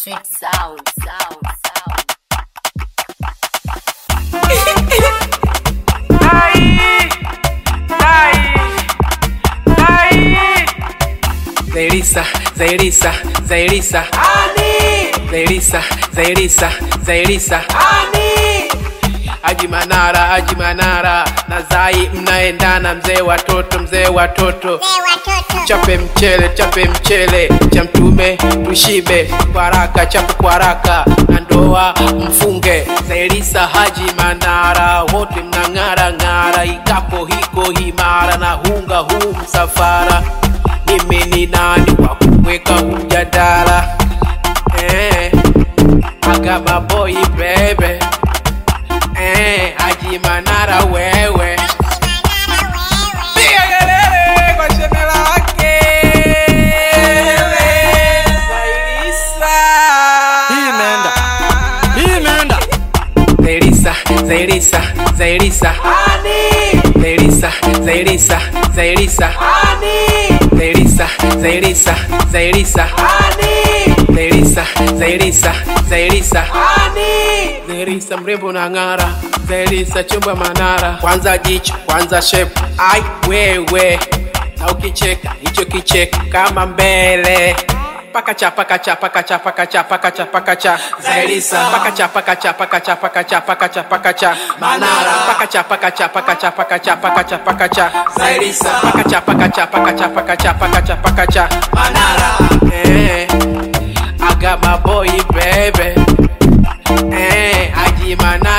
Sweet sound, sound, sound. Zairisa, Zairisa, Zairisa, Zairisa, Zairisa, Zairisa, Haji Manara, Haji Manara na Zai mnaendana, mzee watoto, mzee watoto, chape mchele, chape mchele cha mtume tushibe, kwa haraka, chape kwa haraka na ndoa mfunge. Zairisa, Haji Manara, wote mnang'ara ng'ara, ikapo hiko himara na hunga huu msafara mimi ni nani wa kuweka mjadala eh, agama boy bebe eh, Haji Manara wewe piga kelele kwa shemela wake Zairisa. Hii imeenda. Hii imeenda. Zairisa, Zairisa, Zairisa, Zairisa, Zairisa, Zairisa, Zairisa, Zairisa, Zairisa, Zairisa, Zairisa, Zairisa, Zairisa mrembo na ng'ara, Zairisa chumba Manara, kwanza jicho, kwanza shape, ai wewe, na ukicheka hicho kicheko kama mbele pakacha pakacha pakacha pakacha pakacha pakacha Zairisa pakacha pakacha pakacha pakacha pakacha pakacha Manara pakacha pakacha pakacha pakacha pakacha pakacha Zairisa pakacha pakacha pakacha pakacha pakacha pakacha Manara eh I got my boy baby eh Haji Manara